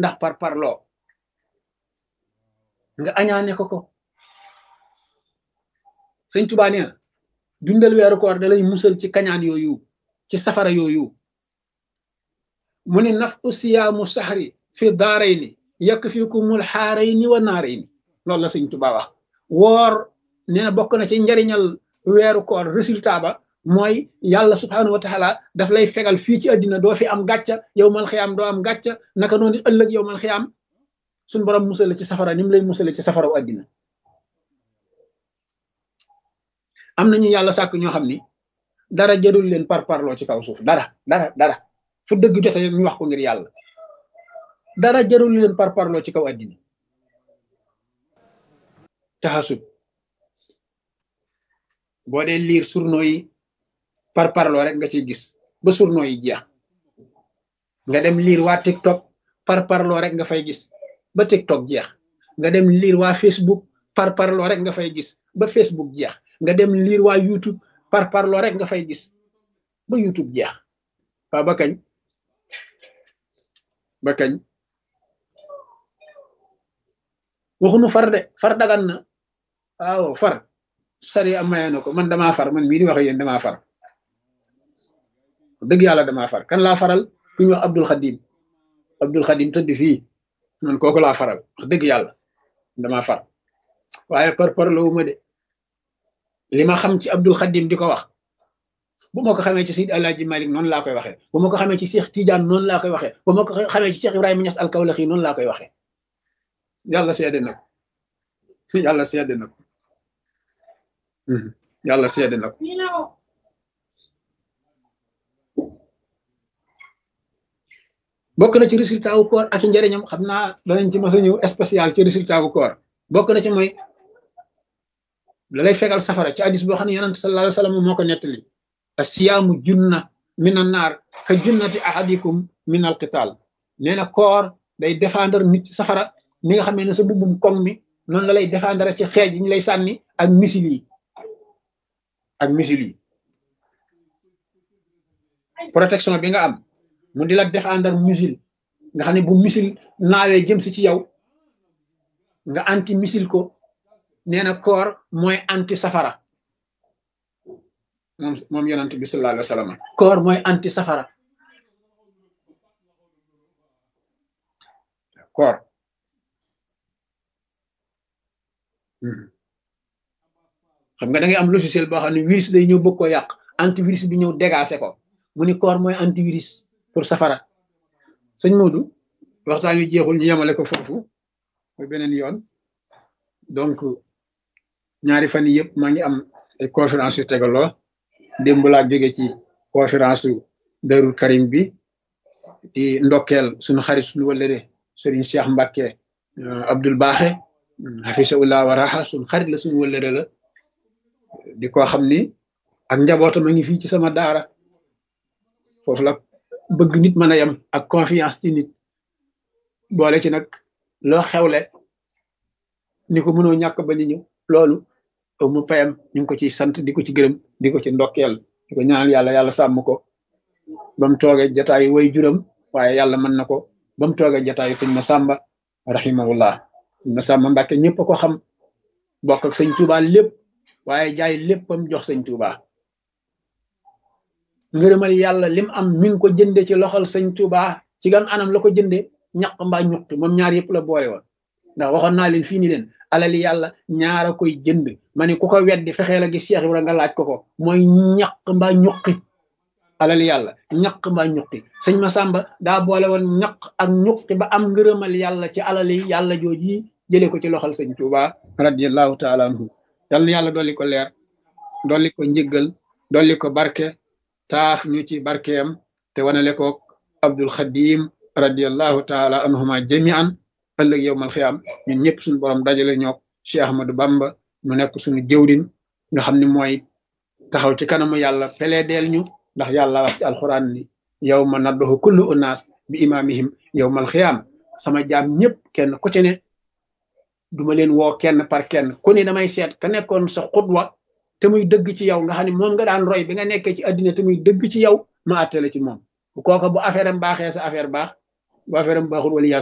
ndax par parloo nga añaane ko ko sëñ Tuubaa nee na dundal weeru koor da lay musal ci kañaan yooyu ci safara yooyu mu ne naf usiyaamu saxri fi daaray ni yàkk fi ku mul xaaray ni wa naaray ni loolu la sëñ Tuubaa wax woor nee na bokk na ci njariñal weeru koor résultat ba mooy yàlla subhaanahu wa taala daf lay fegal fii ci àddina doo fi am gàcca yow mal xiyaam doo am gàcca naka noonu ëllëg yow mal xiyaam suñ borom musale ci safara ni mu lay musale ci safaraw àddina am nañu yàlla sàkk ñoo xam ni dara jërul leen par parloo ci kaw suuf dara dara dara fu dëgg jote ñu wax ko ngir yàlla dara jërul leen par parloo ci kaw àddina taxasut boo dee liir journaux yi par parloo rek nga ciy gis ba journaux yi jeex nga dem liir waa TikTok par parloo rek nga fay gis ba TikTok jeex nga dem liir waa Facebook par parloo rek nga fay gis ba Facebook jeex nga dem liir waa YouTube par parloo rek nga fay gis ba YouTube jeex waaw ba kañ ba kañ waxunu far de far dagan na waaw far sari am maye na ko man damaa far man mii di wax yéen damaa far dëgg yàlla damaa far kan laa faral ku ñu wax Abdul Xadim Abdul Xadim tëdd fii man kooku laa faral wax dëgg yàlla damaa far waaye par par la wu ma de li ma xam ci Abdul Xadim di ko wax bu ma ko xamee ci Seydi Alaaji Malik noonu laa koy waxee bu ma ko xamee ci Cheikh Tidiane noonu laa koy waxee bu ma ko xamee ci Cheikh Ibrahima Niass al-Kawlaxi noonu laa koy waxee yàlla seede na ko yàlla seede na ko yàlla seede na ko bokk na ci résultat wu koor ak njëriñam xam naa danañ ci mos a ñëw spécial ci résultat wu koor bokk na ci mooy da lay fegal safara ci hadis boo xam ne yonent sallallahu alayhi wa sallam moo ko nettali asiyaamu junna min an naar ka junnati ahadikum min al qital nee na koor day défendre nit ci safara ni nga xamee ne sa bubbum koŋ mi noonu la lay défendre ci xeej yi ñu lay sànni ak misil yi ak misil yi protection bi nga am mu di la défendre missile nga xam ne bu missile naawee jëm si ci yow nga anti missile ko nee na koor mooy anti safara moom moom yonent bi sallallahu alayhi wa sallam koor mooy anti safara koor xam nga da ngay am logiciel boo xam ne virus day ñëw bëgg ko yàq antivirus bi ñëw dégacé ko mu ni koor mooy antivirus pour safara sëñ Modou waxtaan wi jeexul ñu yemale ko foofu mooy beneen yoon donc ñaari fan yii yëpp maa ngi am ay conférence yu tegaloo démb laa jóge ci conférence su Darou Karim bi di ndokkeel suñu xarit suñu wëllëre Serigne Cheikh Mbacke Abdoul Baaxe hafisahullah wa raha suñu xarit la suñu wëllëre la di ko xam ni ak njabootam a ngi fii ci sama daara foofu la bëgg nit mën a yem ak confiance ci nit boole ci nag loo xewle ni ko mënoo ñàkk ba ñu ñëw loolu mu payam ñu ngi ko ciy sant di ko ci gërëm di ko ci ndokkeel di ko ñaanal yàlla yàlla sàmm ko ba mu toogee jataayu way juram waaye yàlla mën na ko ba mu toogee jataayu sëñ Masamba rahimahullah sëñ Masamba Mbàkke ñëpp a ko xam bokk ak sëñ Touba lépp waaye jaay léppam jox sëñ Touba ngërëmal yàlla lim am mi ngi ko jënde ci loxol sëñ Touba ci gan anam la ko jënde ñaq mbaa ñuqi moom ñaar yëpp la boole woon ndax waxoon naa leen fii ni leen alali yàlla ñaara koy jënd ma ne ku ko weddi fexee la gis Cheikh Ibra nga laaj ko ko mooy ñaq mbaa ñuqi alali yàlla ñaq mbaa ñuqi sëñ Masamba daa boole woon ñaq ak ñuqi ba am ngërëmal yàlla ci alali yàlla jooji jëlee ko ci loxol sëñ Touba radiallahu taala anhu yal na yàlla dolli ko leer dolli ko njëggal dolli ko barke taaf ñu ci barkeem te wanale ko Abdul Xadim radiallahu taala anhuma jamian ëllëg yow mal xiyaam ñun ñëpp suñu borom dajale ñoo Cheikh Ahmadou Bamba mu nekk suñu jëwrin nga xam ne mooy taxaw ci kanamu yàlla peleedeel ñu ndax yàlla wax ci alxuraan ni yow ma naddoxu kullu unaas bi imaamihim yow mal xiyaam sama jaam ñëpp kenn ku ci ne duma leen woo kenn par kenn ku ne damay seet ka nekkoon sa xutwa te muy dëgg ci yow nga xam ne moom nga daan roy bi nga nekkee ci àddina te muy dëgg ci yow ma àttale ci moom bu kooka bu affaire am baaxee sa affaire baax bu affaire am baaxul wala